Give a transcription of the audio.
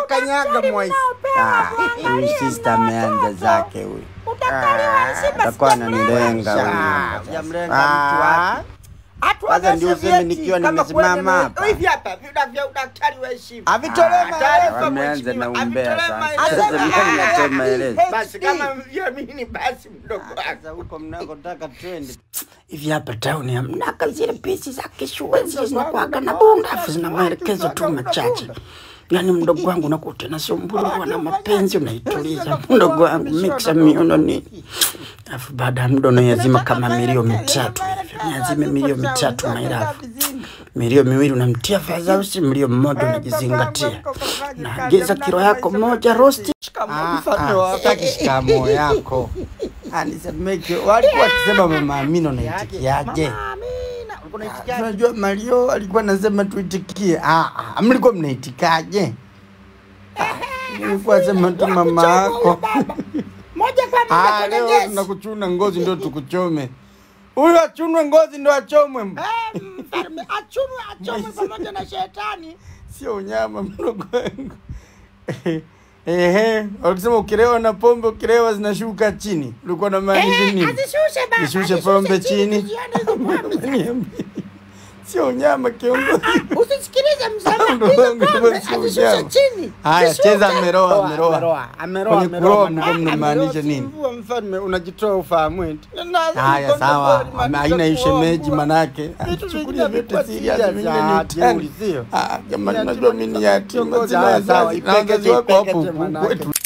Utakanyaga mwaisi. Ah, huyu sister ameanza zake huyu. Atakuwa ananilenga huyu. Hujamlenga mtu wapi? Kwanza ndio useme nikiwa nimesimama hapa. Hivi hapa vina vya udaktari wa heshima. Avitolee Ah, taarifa Wameanza na mheshimiwa, umbea avitolee sasa. maelezo. Sasa mimi natoa maelezo. Basi kama mviamini basi mdogo wangu. Sasa huko mnakotaka twende. hivi hapa tauni hamnaka zile pisi za kishua zile zinakuwaga na bunda afu zina maelekezo tu machache yaani mdogo wangu nakuta nasumbuliwa na mapenzi unaituliza mdogo wangu miksa miono nini afu baada ya muda unaiazima kama milio mitatu hivi niazime milio mitatu mairafu milio miwili unamtia fadhausi mlio mmoja unajizingatia naagiza kilo yako moja rosti Ah, ah, Sitaki shikamo yako. Ah, nisemeke walikuwa wakisema mama Amina unaitikiaje? Unajua Mario alikuwa anasema tuitikie. Ah, ah, mlikuwa mnaitikaje? Nilikuwa sema tu mama yako. Moja kwa moja Ah, kwenye leo gesi. tunakuchuna ngozi ndio tukuchome. Huyu achunwe ngozi ndio achomwe. Eh, mfalme achumwe achomwe pamoja na shetani. Sio unyama mdogo wangu. Ehe, walisema ukilewa na pombe ukilewa zinashuka chini. Ulikuwa na maanisha nini? Azishushe baba. Nishushe azishushe pombe chini. zione hizo pombe. Niambie. Sio unyama kiongozi. Usisikilize msamaha. Ndo Hizo wangu pombe basi azishushe ujama. chini. Haya, Zishushe. cheza ameroa, ameroa. ameroa Kwenye kuroa mlikuwa ameroa mnamaanisha nini? Mvua mfalme unajitoa ufahamu eti Haya, sawa. Ame- Haina ishemeji manake. Vitu Chukulia vingine vyote vimekuwa serious, serious. vingine Ah, ni utani. jeuri, sio? Ah, jamani, unajua mimi ni yatima, Kiongozi, sina haya, sawa, wazazi. Na ipekete, wazazi wako hapo ipekete huku manake. kwetu.